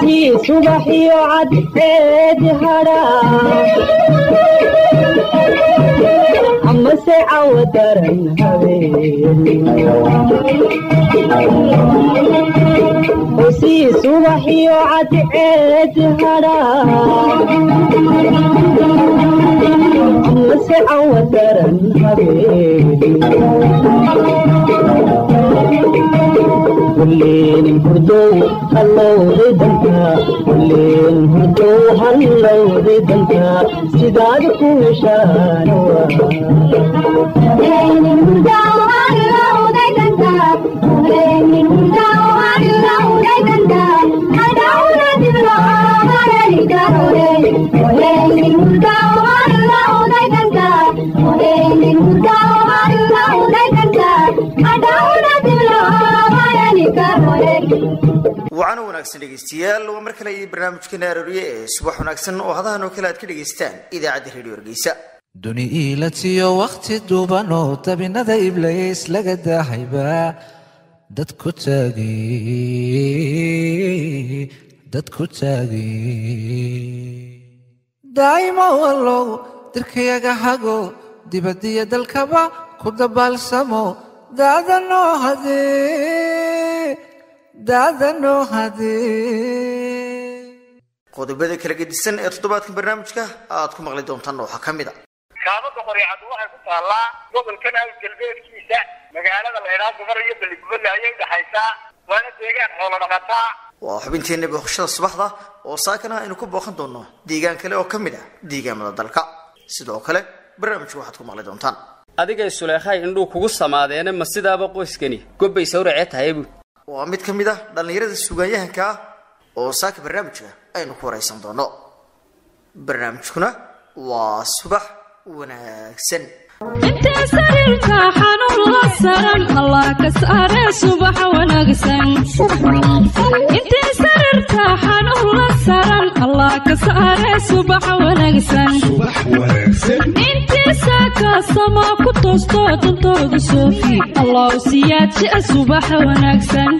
usii subaxiyo cadceed hadhaa amase cawo daran habeen usii subaxiyo cadceed hadhaa amase cawo daran habeen kulleen hurdow hallowday danka kulleen hurdow hallowday danka sidaad ku heshaan wacan wanaagsan dhegeystayaal waa mar kale iyo barnaamijkeena arooriye ee subax wanaagsan oo hadahan oo kale aad ka dhegaystaan idaacadda redio hargeysa duni iilatiyo wakhti duuban oo dabinada iblays laga daahayba dad ku taagay dad ku taagay daa'imo wallow dirkayaga hago dibadiyo dalkaba ku dabaalsamo daadanoo hadee daadanoo hadee qodobada kala gedisan ee toddobaadkan barnaamijka aad ku maqli doontaan waxaa ka mid a kaabada qoryacadu waxay ku taallaa gobolkan hawl galbeedkiisa magaalada laydhaa gabar iyo beligubadle ayay udhaxaysaa waana deegaan xoolo dhaqataa waa xubinteena booqashada subaxda oo saakana aynu ku booqan doono deegaan kale oo ka mid ah deegaamada dalka sidoo kale barnaamijka waxaad ku maqli doontaan adigay suleekhay indhuu kugu samaadeene ma sidaaba qoyskani gobbay sawracee tahay buud waa mid ka mid ah dhallinyarada sugaanyahanka ah oo saaka barnaamijka aynu ku waraysan doono barnaamijkuna waa subax wanaagsan intee sariirka xanuun la saran allah ka saare subax wanaagsan intee sariirka xanuun la saran allah ka saare subax wanaagsan intee saaka sama ku toosto dantooda soofi allah siyaadjia subax wanaagsan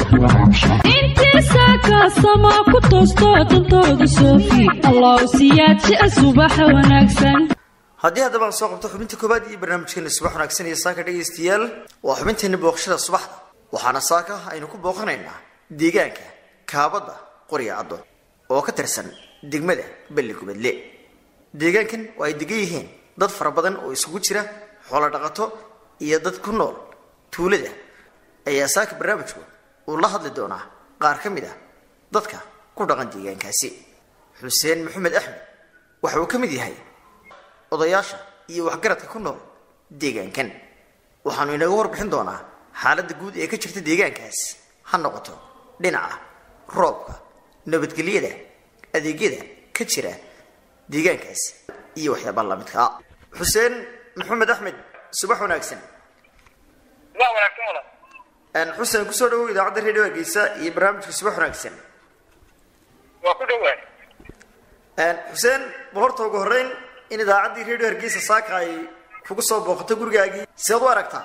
intee saaka sama ku toosto dantooda soofi allah siyaadjia subax wanaagsan haddii haddaba aan soo qabto xubinta koobaad iyo barnaamijkeena subax wanaagsan iyo saaka dhegaystayaal waa xubinteena booqashada subaxda waxaana saaka aynu ku booqanaynaa deegaanka kaabadda qorya caddo oo ka tirsan degmada belli gubadle deegaankan oo ay degan yihiin dad fara badan oo isugu jira xoolo dhaqato iyo dad ku nool tuulada ayaa saaka barnaamijku uu la hadli doonaa qaar ka mid ah dadka ku dhaqan deegaankaasi xuseen maxamed axmed waxa uu ka mid yahay odayaasha iyo waxgaradka ku nool deegaankan waxaanu inaga warbixin doonaa xaaladda guud ee ka jirta deegaankaas ha noqoto dhinaca roobka nabadgelyada adeegyada ka jira deegaankaas iyo waxyaabaa lamidka ah xuseen maxamed axmed subax wanaagsan waa wanaagsan wala xuseen kusoo dhawow idaacadda redio hargeysa iyo barnaamijka subax wanaagsan waa ku dhowaan xuseen bal horta ugu horreyn in idaacaddii redio hargeysa saaka ay kugu soo booqato gurigaagii sidaad u aragtaa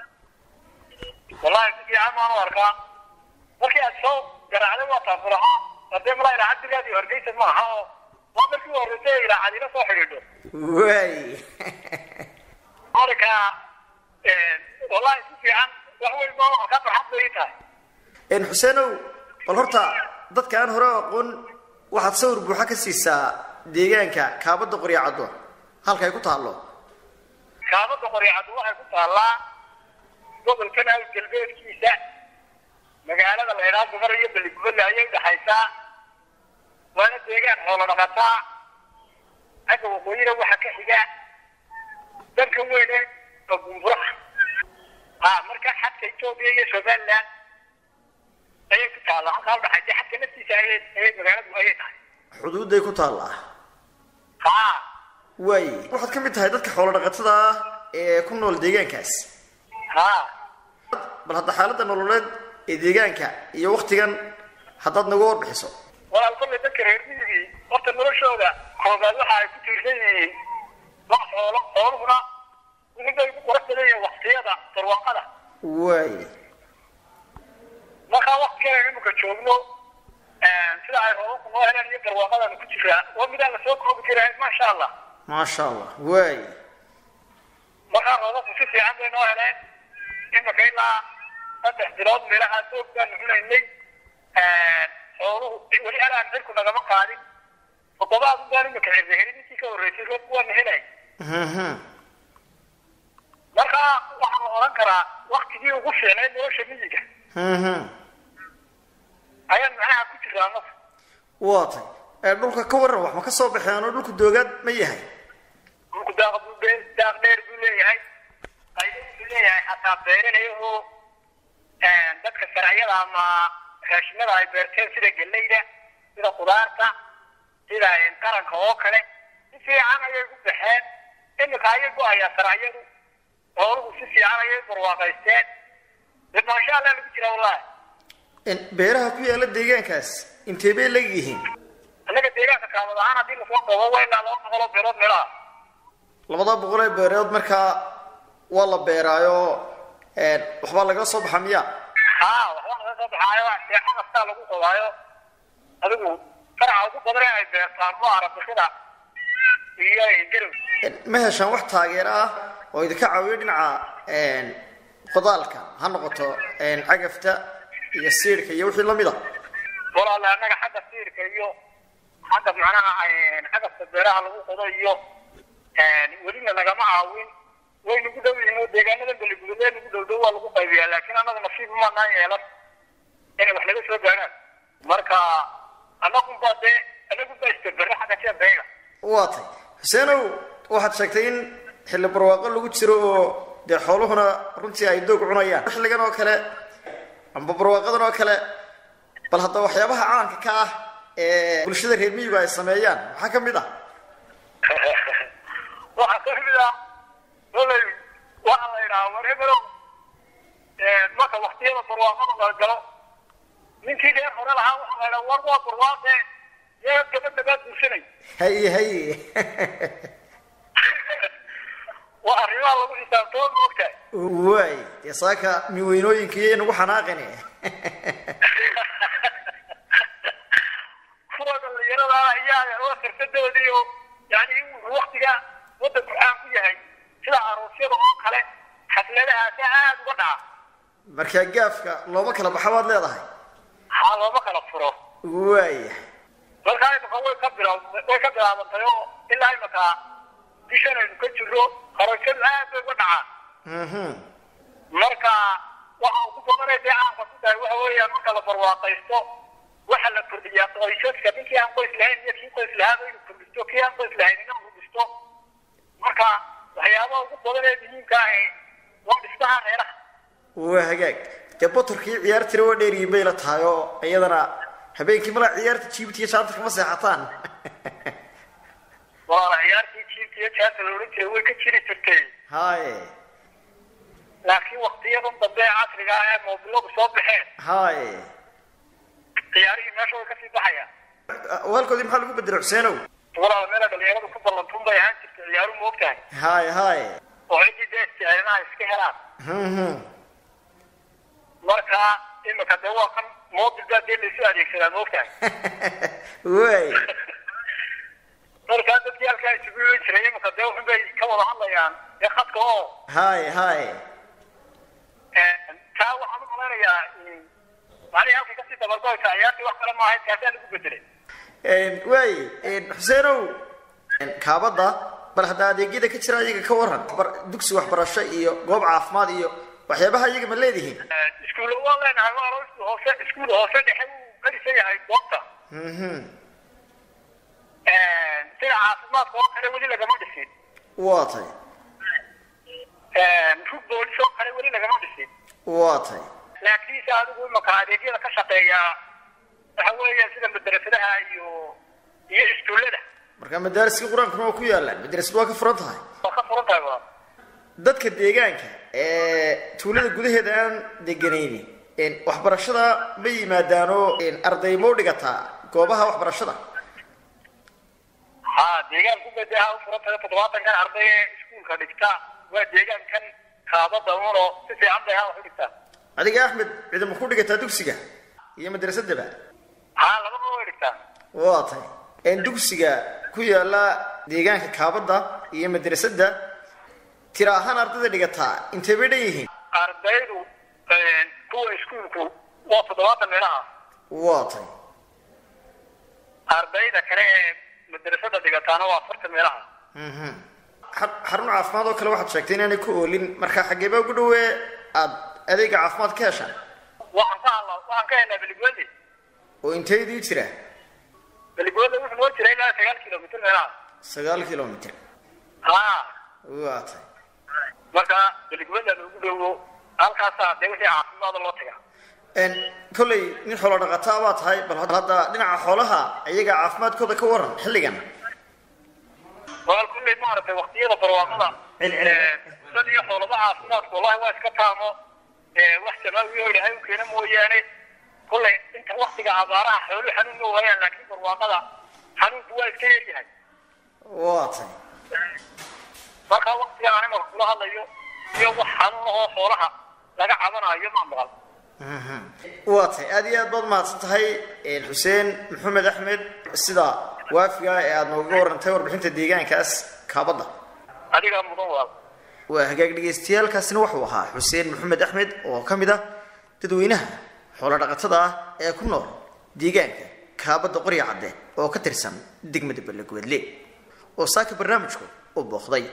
wallahi si fiican baan u arkaa markii aad soo garaacday waa taafulaha hadee malaa idaacaddigaadii hargeysa ma aha oo waa markii u horreysay ee idaacad ila soo xidhiidho waay marka wallahi si fiican wax weyn baa ka farxad bay ii tahay xuseenow bal horta dadka aan hore aqoon waxaad sawir buuxa ka siisaa deegaanka kaabadda qoryacaddo halka ay ku taallo kaabada qoryacadu waxay ku taallaa gobolkan hawl galbeedkiisa magaalada laydhaa gabar iyo beligubadle ayay udhaxaysaa waana deegaan xoolo dhaqataa xagga waqooyina waxa ka xiga danka weyne oo bumburaha ha marka xadka etoobiya iyo somaliland ayay ku taallaa halkaa udhaxaysa xadka naftiisa ayay ayay magaaladu ayay tahay xuduudday ku taallaa ha waay waxaad ka mid tahay dadka xoolo dhaqatada ah ee ku nool deegaankaas ha bal hadda xaaladda nololeed ee deegaanka iyo waktigan haddaad nagu warbixiso walaal kollay dadka reer midigii horta noloshooda koobaad waxa ay ku tiirsan yihiin wax xoolo xooluhuna wixii bay ku qurux badan yihiin waqtiyada barwaaqada waay markaa waqtigan imika joogno sida ay roobabku noo heleen iyo barwaaqadana ku jiraa waa midaan lasoo koobi karin maasha allah maasha allah waay markaa roobabku si fiican bay noo heleen imika ilaa saddex bilood meelahaa soog baanu cunaynay xooluhu weli alaan cirku nagama qaadin toddobaad ubaan imika cirda helin intii ka horreysay roobku waana helay Mhm. marka waxaa la odhan karaa waktigii ugu fiicnayd nolosha miyiga Mhm. ayaan macnaha ku jiraa naf waa tay ee dhulka ka waran wax ma ka soo baxeen oo dhulku doogaad ma yahay dhulku daaq buu be- daaq dheer buu leeyahay qaybo wuxuu leeyahay xataa beeranayo oo dadka sharciyada ama raashimada ay beerteen sida galleyda sida khudaarta sida qaranka oo kale si fiican ayay u baxeen imika ayay go-ayaa sharciyadu xooluhu si fiican ayay barwaaqaysteen dee maasha allah lagu jira wallahi In beeraha ku yaala deegaankaas intee bay leg yihiin annaga deegaanka kaamad ahaan haddii lasoo qabo waa ilaa laba boqol oo beerood meelaha labada boqol ee beereed markaa waa la beeraayo een, waxbaa laga soo baxa miya haa waxba laga soo baxaayo seexa kastaa lagu qodaayo adigu faraca ugu badan ee ay beertaan waa arabixida iyo garow Een, ma heshaan wax taageero ah oo idinka caawiyo dhinaca een, qodaalka ha noqoto een, cagafta iyo siirka iyo wixii lamid a walaala annaga xagga siirka iyo xagga macnaha xagasta beeraha lagu qodo iyo welina nagama caawin way nagu dhow yihiin oo deegaanada beligudubee nagu dhow dhow waa lagu qaybiyaa laakiin annaga nasiib umaanaan yeelan inay wax naga soo gaaraan marka annagunbaa dee annagunbaa istabere xagga jeebeyga waa tay xuseenow waxaad sheegtay in xilli barwaaqo lagu jiro oo dee xooluhuna runtii ay doog cunayaan xilligan oo kale amba barwaaqadan oo kale bal hadda waxyaabaha caanka ka ah ee bulshada reer miyigu ay sameeyaan maxaa ka mid ah waxaa ka mid ah olay waxaa la yidhaha war hebelow marka waktiyada barwaaqada la galo ninkii dheer hore lahaa waxaa la yidhaha war waa barwaaqe yee gabadha baad guursanay haye haye waa arrimaha lagu xisaabtoo moogtahay waay dee saaka miweynooyinka iyo inagu xanaaqini kuwa dhalinyarada ayaa oo xirfadoodii oo yani wuxuu waktiga wadanku caan ku yahay sida aroosyada oo kale xafladahaasi aad uga dhaca markaa gaafka looma kala baxa baad leedahay haa looma kala furo waaya markaa imika way ka bila way ka bilaabantay oo ilaa imika bishan aynu ka jirro qarashadu aad bay uga dhacaan mhm marka waxa ugu badanay dee caanka ku tahay waxa weeyaan marka la barwaaqaysto waxa la kordhiyaa qoysaska ninkii aan qoys lahayn iyo kii qoys lahaaba inuu kordhisto kii aan qoys lahayn inuu kordhisto marka waxyaabaha ugu badan ee muhiimka ahi waa dhismaha reeraha waa hagaag dee botorkii ciyaartira waa dheeriyin bay la tahay oo iyadana habeenkii malaa ciyaarta jiibtiiyo shaanta kama seexataan walaala ciyaartii jiibka iyo jaanta la odhan jiray way ka jiri jirtay haye laakiin waktiyadan dambe ee casriga ah ee moobiladu soo baxeen haye ciyaarihii meesha way kasii baxayaan waalkoodii maxaa lagu bedelay xuseenow walaala meela dhalinyaradu ku ballantun bay ahaan jirtay ciyaaru ma ogtahay haye haye oo ciddii dee isticmaalaha iska helaan mhm marka imika dee waa kan moobil baa dee laysu adeegsadaa ma ogtahay waay markaa dadkii halkaa isugu iman jiray imika dee wuxun bay ka wada hadlayaan dee khadka oo haye haye taa waxaan u malaynayaa macnihii halkay kasii dabargoysa ciyaartii wax kale maahayd kaasaa lagu bedelay waay xuseenow kaabadda bal hadda adeegyada ka jira iyaga ka waran bar- dugsi waxbarasho iyo goob caafimaad iyo waxyaabaha iyaga ma leedihiin iskuulla waan leenahay waa laba iskuul hoose iskuul hoose dhexe wuu kadisan yahay goobta mhm sida caafimaadka oo kale weli lagama dhisin waa tay rug boolis oo kale weli lagama dhisin waa tay laakiinse adigu imaka adeegyada ka shaqeeya waxa weeya sida madrasadaha iyo iyo iskuullada marka madaariskii qur-aankuna waa ku yaalaan madrasad waa ka furan tahay waa ka furan tahay waa dadka deegaanka ee tuulada gudaheeda aan deganaynin waxbarashada ma yimaadaanoo arday ma u dhigataa goobaha waxbarashada ha deegaanku badeha u furan tahay toddobaatankan arday ee iskuulka dhigta waa deegaankan kaabada uno si fiican bay ha wax u dhigtaa adiga axmed ciidama ku dhigataa dugsiga iyo madrasadaba haa labada way dhigtaa waa tahay dugsiga ku yaala deegaanka kaabadda iyo madrasadda tira ahaan ardayda dhigataa intay bay dhan yihiin ardaydu kuwa iskuulku waa toddobaatan meelaha waa tahay ardayda kale ee madrasada dhigataana waa afartan meelaha Xar- xarun caafimaad oo kale waxaad sheegtay inaanay ku oolin marka xageebaa ugu dhawee aad adeega caafimaad ka heshaan waxaan ka hadlaa waxaan ka helnaa beligweli oo inteydii jira beligweli wuxuu noo jira ilaa sagaal kilomitr meelaha sagaal kilomitr haa waa tahay marka beligweli ugu dhowo halkaasaa dee wixii caafimaada loo tagaa Een, kolley nin xoolo dhaqataa baa tahay bal hadda dhinaca xoolaha iyaga caafimaadkooda ka waran xilligan wal kulley maaragtay waqtiyada barwaaqada Cilcil. dad iyo xoolaba caafimaadku wallahi waa iska taamo ee, wax samaawi oo ilaahay u keena mooyaane kulley inta waktiga abaaraha xooluhu xanuun ma waayaan laakiin barwaaqada xanuunku waa iska yaryahay waa tahay marka waktiga aan imarka kula hadlayo iyo wax xanuun ahoo xoolaha laga cabanayo ma maqal waa tahay aad iyo aad baad mahadsan tahay een, xuseen maxamed axmed sida waafiga ee aad nooga warantay warbixinta deegaankaas kaabadda adigaa mudan waa waa hagaag dhagaystayaalkaasina wuxuu ahaa xuseen maxamed axmed oo ka mid ah dadweynaha xoolo dhaqatada ah ee ku nool deegaanka kaabadda qorya cadde oo ka tirsan degmada ballegweedle oo saaka barnaamijku u booqday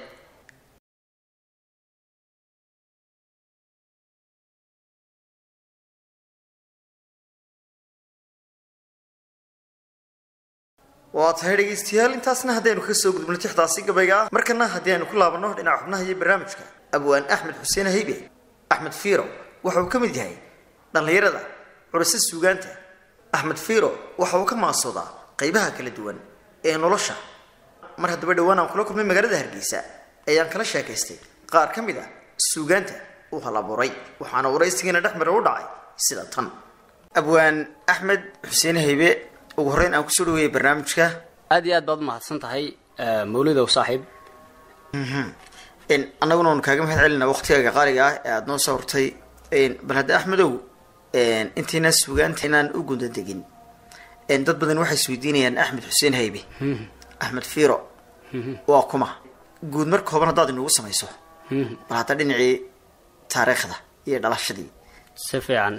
waa tahay dhegaystayaal intaasna haddaynu ka soo gudubno tixdaasi gabayga ah markana haddii aynu ku laabanno dhinaca xubnaha iyo barnaamijka abwaan axmed xuseen haybe axmed fiiro waxa uu ka mid yahay dhallinyarada curisa suugaanta axmed fiiro waxa uu ka maasoodaa qaybaha kala duwan ee nolosha mar haddaba dhowaan aan kula kulmay magaalada hargeysa ayaan kala sheekaystay qaar ka mid a suugaanta uu halabuuray waxaana waraysigiina dhex mara u dhacay sida tan abwaan axmed xuseen haybe ugu horreyn aan kusoo dhaweeyey barnaamijka aad iyo aad baad umahadsan tahay eh, mawlidow saaxiib n annaguna waanu kaaga mahad celinaa waqtigaaga qaaliga ah ee aada noo soo hortay Een, bal hadda axmedow een, intiina sugaanta inaan u gunda degin een, dad badan waxay isweydiinayaan axmed xuseen haybe axmed fiiro waa kuma guud mar kooban haddaad inugu samayso bal hadda dhinacii taariikhda iyo dhalashadii si fiican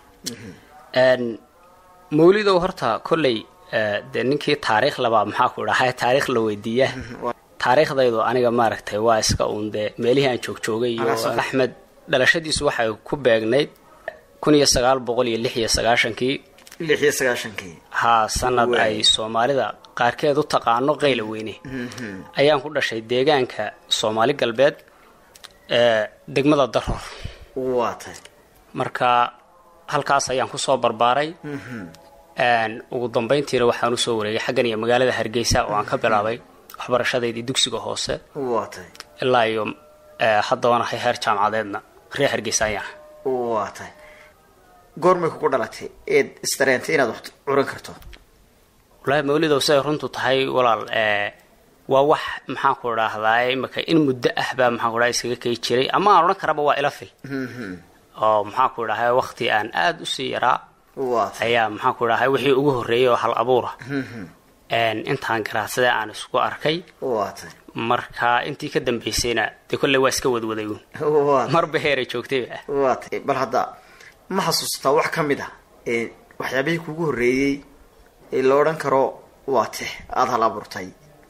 Een, mawlidow horta kolley eh, dee ninkii taariikh labaa maxaa ku dhahay taariikh la weydiiya taariikhdaydu aniga maaragtay waa iska uun dee meelihii aan joogjoogay iyo Alaasoo. axmed dhalashadiisu waxay ku beegnayd kun iyo sagaal boqol iyo lix iyo sagaashankii lix iyo sagaashankii haa sanad Waay. ay soomaalida qaarkeed u taqaano qayla weyne ayaan ku dhashay deegaanka soomaali galbeed ee degmada daroor waa tahay marka halkaas ayaan kusoo barbaaray Een, ugu dambayntiina waxaan usoo wareegay xaggan iyo magaalada hargeysa oo aan ka bilaabay waxbarashadaydii dugsiga hoose waa tahay ilaa iyo eh, haddabana hay heer jaamacadeedna reer hargeysa ayaan waa tahay goormay kugu dhalatay eed isdareentay inaad wax curan karto wallaahi mawlidow siday runtu tahay walaal eh, waa wax maxaan ku idhaahdaa imika in muddo ah baa maxaan ku dhaha iskaga kay jiray ama aan odhan karaba waa ila fil oo maxaan ku idhahay waqti aan aada usii yaraa waa tahay ayaa maxaan ku idhahay wixii ugu horreeyay oo hal abuura Een, intaan garaadsaday aan isku arkay waa tahay marka intii ka dambaysayna dee kolley waa iska wadwaday uun waa tahay marba heeray joogtayba waa tahay bal hadda ma xasuusataa wax ka mid ah ee waxyaabihii kugu horreeyey ee la odhan karo waa tix aada hal abuurtay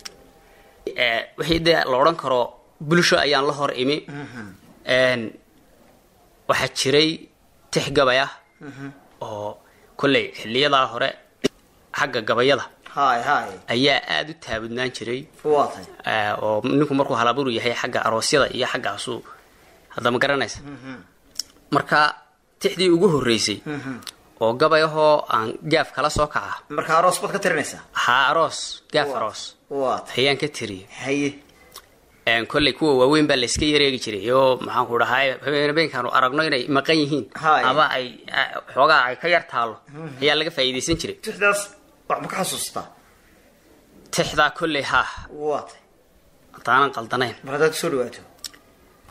Eh, wixii dee la odhan karo bulsho ayaan la hor imi Een, waxaa jiray tix gabay ah oo kolley xiliyadaa hore xagga gabayada haay haay ayaa aada u taabudnaan jiray waa tahay Eh, oo ninku markuu halabuur yahay xagga aroosyada iyo xaggaasuu hadda ma garanaysa marka tixdii ugu horreysay oo gabay ahoo aan gaaf kala soo kaca marka aroos baad ka tirinaysaa haa aroos gaaf aroos waa tahay ayaan ka tiriyay haye Een, kolley kuwa waaweyn baa layska yareegi jiray oo maxaan ku dhahay habeenkaanu aragno inay maqan yihiin Haay. ama ay a- xoogaa ay ka yar taalo ayaa laga faa'iidaysan jiray tixdaas wax ma ka xasuusataa tixdaa kolley haa waa tahay haddaanan qaldanayn mar haddaad kusoo dhawaato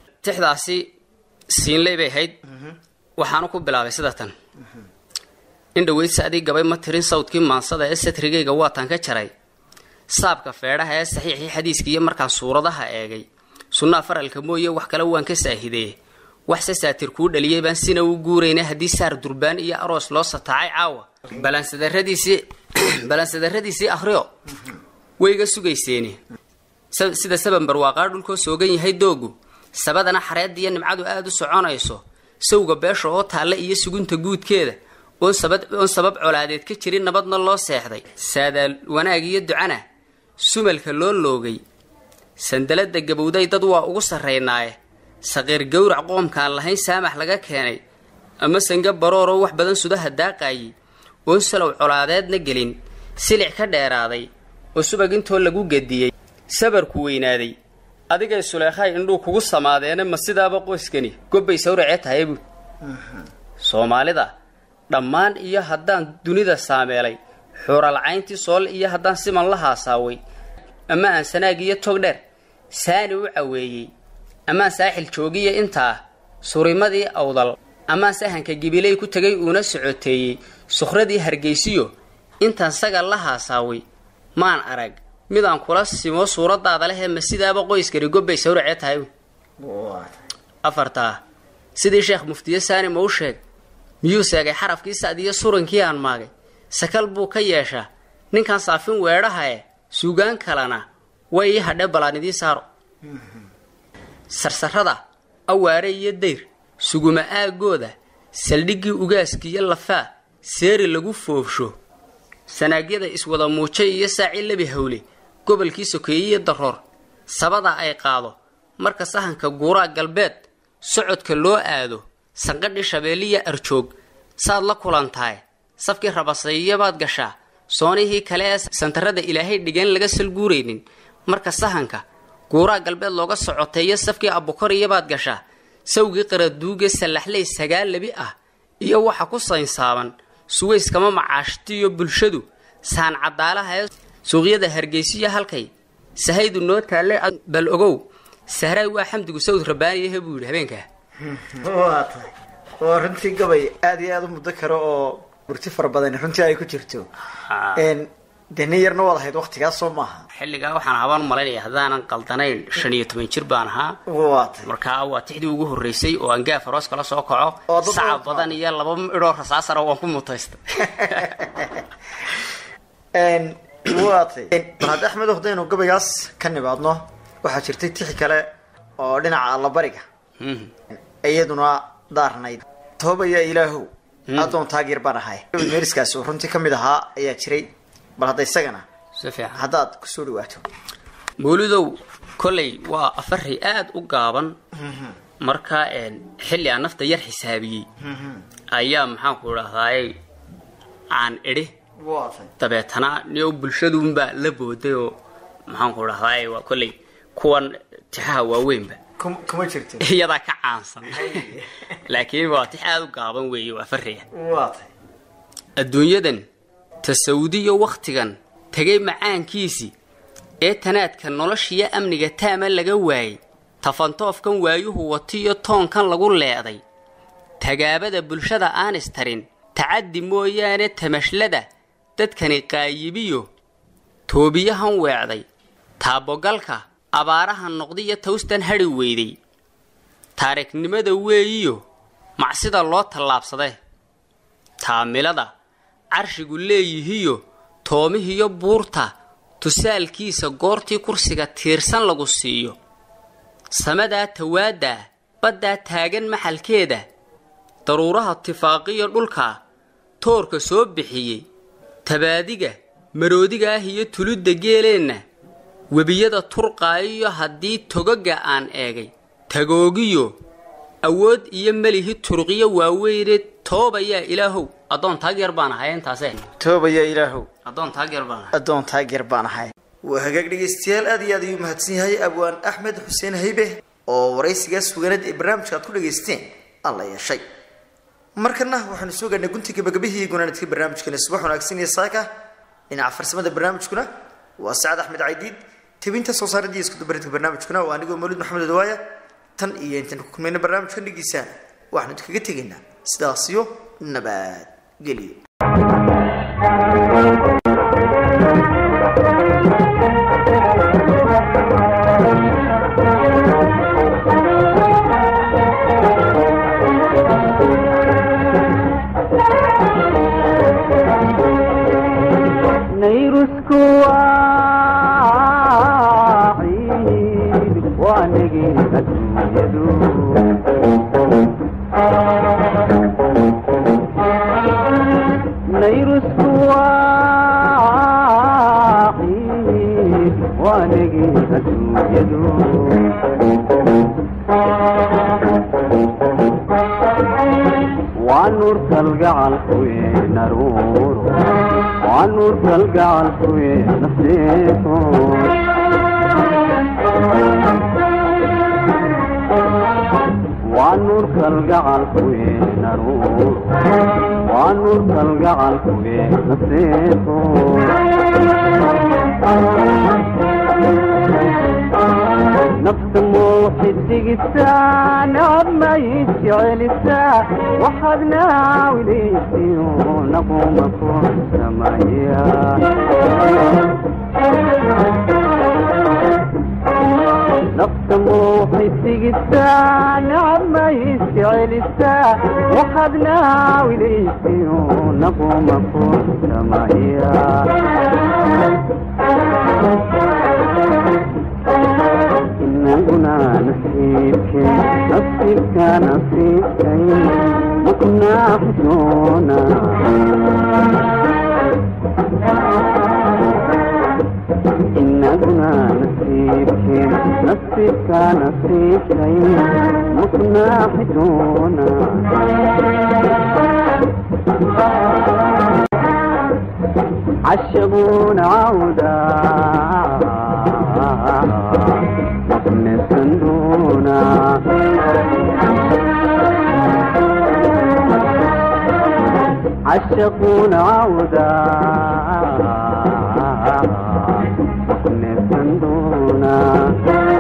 tixdaasi siinley bay ahayd waxaanu ku bilaabay sida tan in dhaweyd saadii gabay ma tirin sawdkii maansada ee satrigayga waataan ka jaray saabka feedhaha ee saxiixii xadiiska iyo markaan suuradaha eegay sunnaa faralka mooye wax kale waan ka saahidee waxse saatir kuu dhaliyay baan sina u guurayna haddii saar durbaan iyo aroos loo sataacay caawa balansadaradiisii balansadaradiisii akhriyo wayga sugayseeni sa- sida saban barwaaqaa dhulkoo soogan yahay doogu sabadana xareedda iyo nimcadu aada u soconayso sawga beesha oo taalla iyo sugunta guudkeeda oon sabad oon sabab colaadeed ka jirin nabadna loo seexday saadaal wanaag iyo ducana sumalka loo loogay sandalada gabowday dad waa ugu sarraynaaye saqiir gowrac qoomkaan lahayn saamax laga keenay ama sanga barooroo wax badan sudaha daaqaayay oon salow colaadeedna gelin silic ka dheeraaday oo subag intoo lagu gediyey sabarku weynaaday adigay suleekhay indhuu kugu samaadeena ma sidaaba qoyskani gobbay sawracee tahay buud soomaalida dhammaan iyo haddaan dunida saameelay xuuralcayntii sool iyo haddaan siman la haasaaway ama aan sanaag iyo tog dheer saani u caweeyey amaan saaxil joogiya intaa surimadii awdal amaan sahanka gibiley ku tegay uuna socoteeyey sukhradii hargeysiyo intaan sagal la haasaaway maan arag midaan kula simo suuradaada lehee ma sidaaba qoyskani gobbay sawracee tahay afartaa sidii sheekh muftiye saani ma u sheeg miyuu seegay xarafkii sacdiyo surankii aan maagay sakal buu ka yeeshaa ninkan saafin weedhahae suugaan kalena way ii hadhe balaan idii saaro sarsarrada awaare iyo dayr suguma aagooda saldhiggii ugaaskiiyo lafaa seeri lagu foofsho sanaagyada iswada muujay iyo saaci lebi hawle gobolkii sokeeyeiyo daroor sabada ay qaado marka sahanka guuraa galbeed socodka loo aado sanqadhii shabeelliya arjoog saad la kulantahay safkii rabasayiyabaad gashaa soonihii kale ee santarada ilaahay dhigeen laga salguuraynin marka sahanka guuraa galbeed looga socoteeyo safkii abukoriyabaad gashaa sawgii qaraduuge sallaxley sagaal lebi ah iyo waxa ku saynsaaban suwayskama macaashtiyo bulshadu saan cadaalaha ee suuqyada hargeysiya halkay sahaydu noo taalle bal ogow sahraay waa xamdigu sawd rabbaaniyahe buu yidhi habeenkaa waa tahay waa runtii gabay aada iyo aada u muddo karo oo murti fara badan runtii ay ku jirto dee nin yarna waad ahayd waktigaas soo maaha xilligaa waxaan habaan malaynaya haddaanan qaldanayn shan iyo toban jir baan ahaa waa tahay markaa waa tixdii ugu horreysay oo aan gaaf aroos kala soo kaco Oo dad saca badan badan iyo laba idhoo rasaasara waan ku mutaystay waa tahay bal hadda axmed haddaynu gabaygaas ka nimaadno waxaa jirtay tixi kale oo dhinaca allabariga Mhm. iyaduna daarnayd toobaya ilaahow adoon taageer baan ahay meeriskaas oo runtii ka mid ahaa ayaa jiray bal hadda isagana si fiican haddaad kusoo dhawaato mawlidow kolley waa afari aada u gaaban marka een, xilli aan nafta yar xisaabiyey ayaa maxaanku idhahdaaye aan idhi waa tahay dabeetana niyo bulshaduunbaa la booday oo maxaanku idhahdaaye waa kolley kuwan tixaha waaweynba kum- kuma jirto iyadaa ka caansan laakiin waa tix aada u gaaban weeye waa fariya waa tahay adduunyadan tasawudiyo wakhtigan tegay macaankiisii ee tanaadka noloshiyo amniga taama laga waayey tafantoofkan waayuhu watiyo toonkan lagu leeday tagaabada bulshada aan istarin tacaddi mooyaane tamashlada dadkani qaayibiyo toobiyahan weecday taabogalka abaarahan noqdiyo tawstan hadhi weyday taariiknimada weeyiyo macsida loo tallaabsadee taamilada carshigu leeyihiyo toomihiyo buurta tusaalkiisa goortii kursiga tiirsan lagu siiyo samadaa tawaadaa baddaa taagan maxalkeeda daruuraha tifaaqiyo dhulka toorka soo bixiyey tabaadiga maroodiga ah iyo tulidda geeleenna webiyada turqaayiyo haddii togaga aan eegay tagoogiyo awood iyo melihi turqiyo waaweyne toobayaa ilaahow addoon taageer baan ahay intaase toobaya ilaahow addoon taageer baan ahay addoon taageer baan ahay waa hagaag dhegaystayaal aad iyo aad ayuu mahadsan yahay abwaan axmed xuseen haybe oo waraysigaas suganeed ee barnaamijka aad ku dhagaysteen alla yeeshay markana waxaanu soo gaadhnay gunti gabagabihii gunaanadka barnaamijkani subax wanaagsan iyo saaka dhinaca farsamada barnaamijkuna waa sacad axmed caydiid tebinta soo saaradii iskudubaridka barnaamijkuna waa anigoo mawlid maxamed odawaaya tan iyo intaan ku kulmayna barnaamijkan dhigiisaan waxaanu idinkaga tegaynaa sidaas iyo nabad geliyo nayrusku waa ciid waa nagii adduunyadu nayrusku waa ciid waa nagii adduunyadu waa nuur kalgacalkuwe naruuro waa nuur kalgacalkuwe nafseeto waa nuur kalgacalkuwe naruuro waa nuur kalgacalkuwe nafseeto nafta muuxidigisaa nabmay jecelisaa waxaad naawileysiyo naquma ku samaya nafta muuxidigisaa nabmay jecelisaa waxaad naawileysiyo naquma ku samaya inaguna nasiibke nasiibka nasiibkay maknaa xusoona inaguna nasiibke nasiibka nasiibkay maknaa xusoona عشبون عودا نقمة دونا عشقون عودا نقمة دونا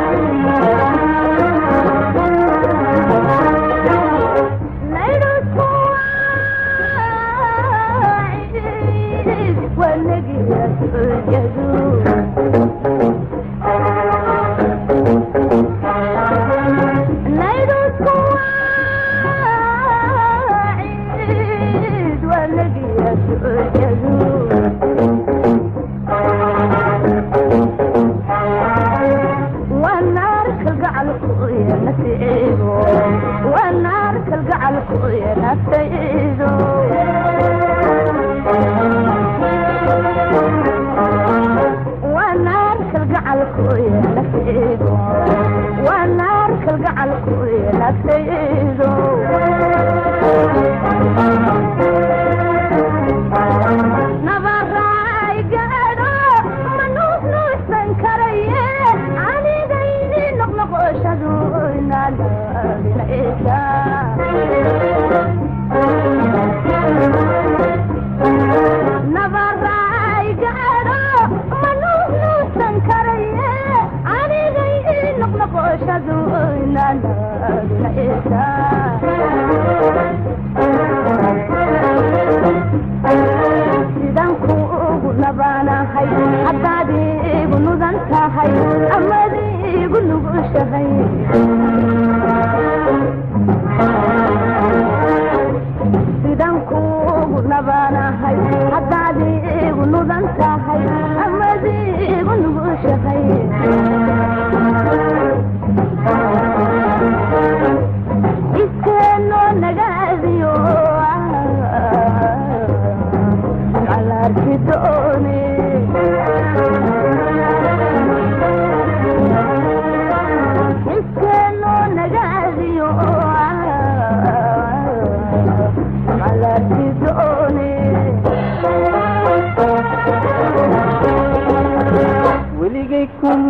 weligay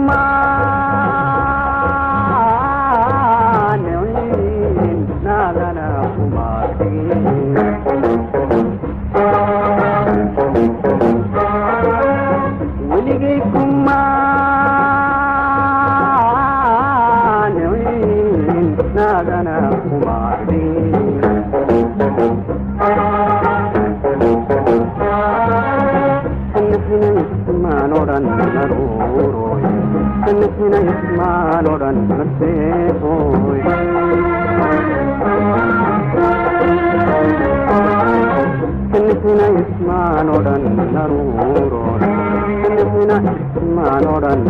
kumaanicin naagana kumaadhigin weligay kumaanicin naagana kumaadhigin odhan naruuroy kanixina ismaan odhan naseexoy kanixina ismaan odhan naruuroy kanixina ismaan odhan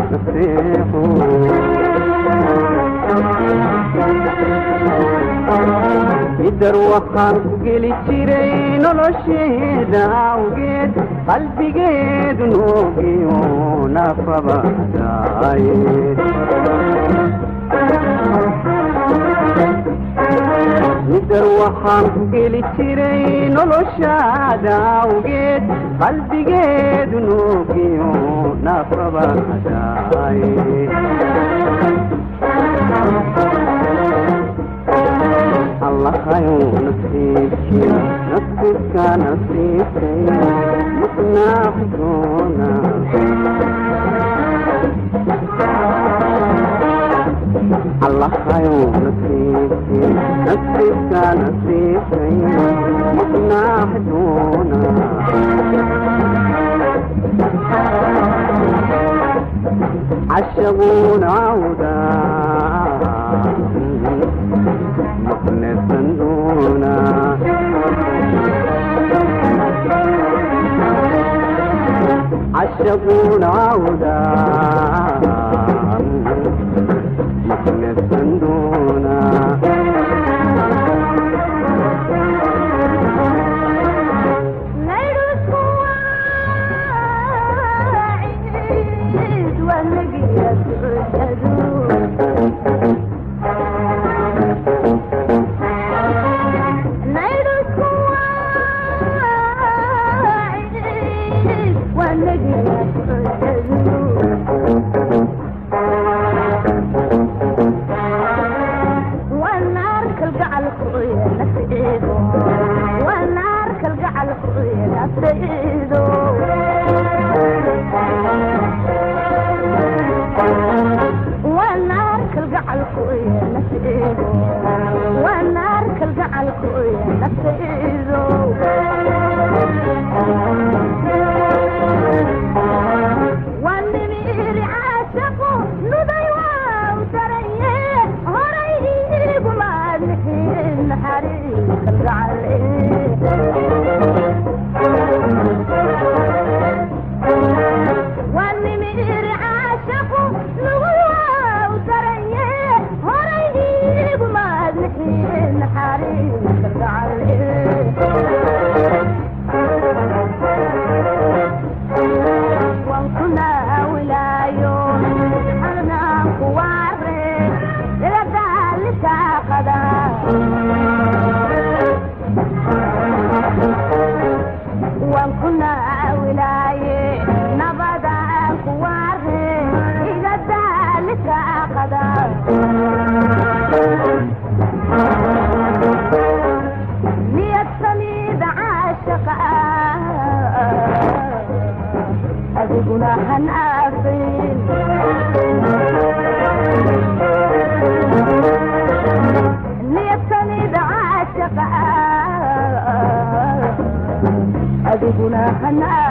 naseexoy idar waxaan ku geli jiray nolosheeda awgeed qalbigeedu noogiyo nafabadaaye idar waxaan ku geli jiray noloshaada awgeed qalbigeedu noogiyo nafabadaaye allahayow nasiibkii nasiibka nasiibkay maqnaaxdoona allahayow nasiibkii nasiibka nasiibkay maqnaaxdoona cashabuuna cawdaa مخلصنا عشقون عودا مخلصنا adiguna hana